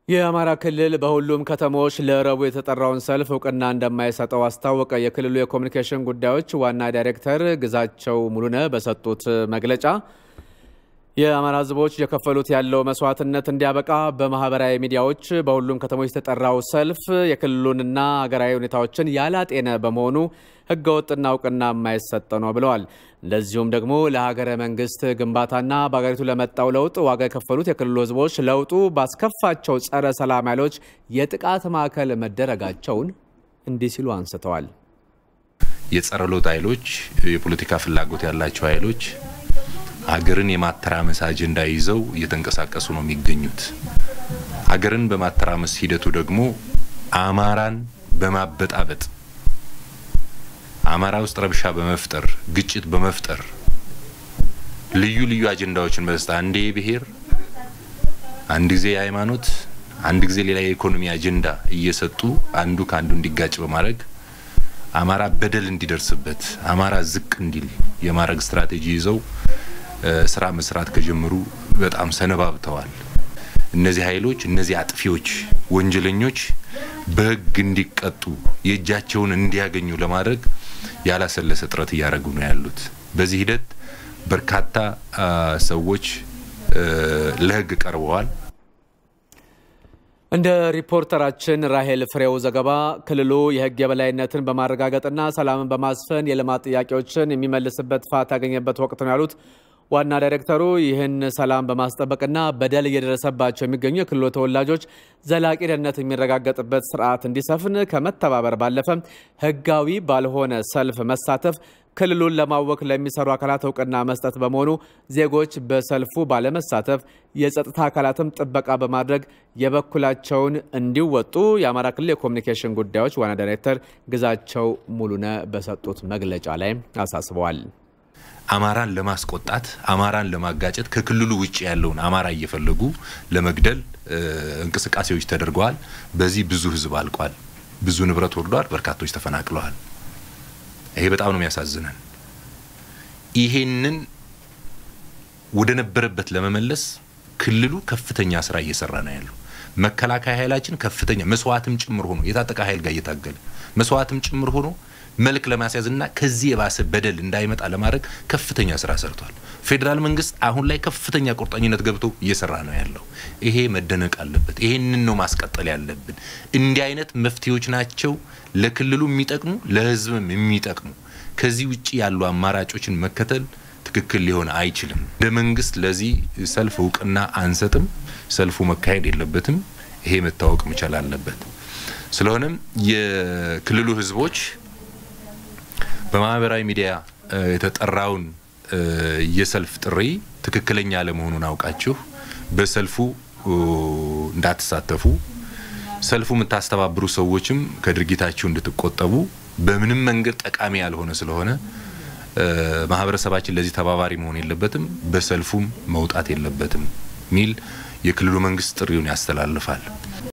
የአማራ ክልል በሁሉም ከተሞች ለረቡዕ የተጠራውን ሰልፍ እውቅና እንደማይሰጠው አስታወቀ። የክልሉ የኮሚኒኬሽን ጉዳዮች ዋና ዳይሬክተር ግዛቸው ሙሉነህ በሰጡት መግለጫ የአማራ ሕዝቦች የከፈሉት ያለው መስዋዕትነት እንዲያበቃ በማህበራዊ ሚዲያዎች በሁሉም ከተሞች የተጠራው ሰልፍ የክልሉንና ሀገራዊ ሁኔታዎችን ያላጤነ በመሆኑ ህገወጥና እውቅና የማይሰጥ ነው ብለዋል። እንደዚሁም ደግሞ ለሀገረ መንግስት ግንባታና በሀገሪቱ ለመጣው ለውጥ ዋጋ የከፈሉት የክልሉ ህዝቦች ለውጡ ባስከፋቸው ጸረ ሰላም ኃይሎች የጥቃት ማዕከል መደረጋቸውን እንዲህ ሲሉ አንስተዋል። የጸረ ለውጥ ኃይሎች፣ የፖለቲካ ፍላጎት ያላቸው ኃይሎች ሀገርን የማተራመስ አጀንዳ ይዘው እየተንቀሳቀሱ ነው የሚገኙት። ሀገርን በማተራመስ ሂደቱ ደግሞ አማራን በማበጣበጥ አማራ ውስጥ ረብሻ በመፍጠር ግጭት በመፍጠር ልዩ ልዩ አጀንዳዎችን በስታ አንዴ የብሔር አንድ ጊዜ የሃይማኖት አንድ ጊዜ ሌላ የኢኮኖሚ አጀንዳ እየሰጡ አንዱ ከአንዱ እንዲጋጭ በማድረግ አማራ በደል እንዲደርስበት አማራ ዝቅ እንዲል የማድረግ ስትራቴጂ ይዘው ስራ መስራት ከጀመሩ በጣም ሰነባብተዋል። እነዚህ ኃይሎች እነዚህ አጥፊዎች፣ ወንጀለኞች በህግ እንዲቀጡ የእጃቸውን እንዲያገኙ ለማድረግ ያላሰለሰ ጥረት እያደረጉ ነው ያሉት። በዚህ ሂደት በርካታ ሰዎች ለህግ ቀርበዋል። እንደ ሪፖርተራችን ራሄል ፍሬው ዘገባ ክልሉ የህግ የበላይነትን በማረጋገጥና ሰላምን በማስፈን የልማት ጥያቄዎችን የሚመልስበት ፋታ ያገኘበት ወቅት ነው ያሉት ዋና ዳይሬክተሩ ይህን ሰላም በማስጠበቅና በደል እየደረሰባቸው የሚገኙ የክልሉ ተወላጆች ዘላቂ ደህንነት የሚረጋገጥበት ስርዓት እንዲሰፍን ከመተባበር ባለፈ ህጋዊ ባልሆነ ሰልፍ መሳተፍ ክልሉን ለማወክ ለሚሰሩ አካላት እውቅና መስጠት በመሆኑ ዜጎች በሰልፉ ባለመሳተፍ የጸጥታ አካላትም ጥበቃ በማድረግ የበኩላቸውን እንዲወጡ የአማራ ክልል የኮሚኒኬሽን ጉዳዮች ዋና ዳይሬክተር ግዛቸው ሙሉነህ በሰጡት መግለጫ ላይ አሳስበዋል። አማራን ለማስቆጣት አማራን ለማጋጨት ከክልሉ ውጭ ያለውን አማራ እየፈለጉ ለመግደል እንቅስቃሴዎች ተደርገዋል። በዚህ ብዙ ህዝብ አልቋል። ብዙ ንብረት ወርዷል። በርካቶች ተፈናቅለዋል። ይሄ በጣም ነው የሚያሳዝነን። ይሄንን ወደ ነበረበት ለመመለስ ክልሉ ከፍተኛ ስራ እየሰራ ነው ያለው። መከላከያ ኃይላችን ከፍተኛ መስዋዕትም ጭምር ሆኖ የታጠቀ ኃይል ጋር እየታገለ መስዋዕትም ጭምር ሆኖ መልክ ለማስያዝና ከዚህ የባሰ በደል እንዳይመጣ ለማድረግ ከፍተኛ ስራ ሰርቷል። ፌዴራል መንግስት አሁን ላይ ከፍተኛ ቁርጠኝነት ገብቶ እየሰራ ነው ያለው። ይሄ መደነቅ አለበት። ይሄንን ነው ማስቀጠል ያለብን። እንዲህ አይነት መፍትሄዎች ናቸው ለክልሉ የሚጠቅሙ ለህዝብም የሚጠቅሙ። ከዚህ ውጭ ያሉ አማራጮችን መከተል ትክክል ሊሆን አይችልም። እንደ መንግስት ለዚህ ሰልፍ እውቅና አንሰጥም። ሰልፉ መካሄድ የለበትም። ይሄ መታወቅ መቻል አለበት። ስለሆነም የክልሉ ህዝቦች በማህበራዊ ሚዲያ የተጠራውን የሰልፍ ጥሪ ትክክለኛ አለመሆኑን አውቃችሁ በሰልፉ እንዳትሳተፉ፣ ሰልፉ የምታስተባብሩ ሰዎችም ከድርጊታችሁ እንድትቆጠቡ፣ በምንም መንገድ ጠቃሚ ያልሆነ ስለሆነ ማህበረሰባችን ለዚህ ተባባሪ መሆን የለበትም፣ በሰልፉም መውጣት የለበትም ሚል የክልሉ መንግስት ጥሪውን ያስተላልፋል።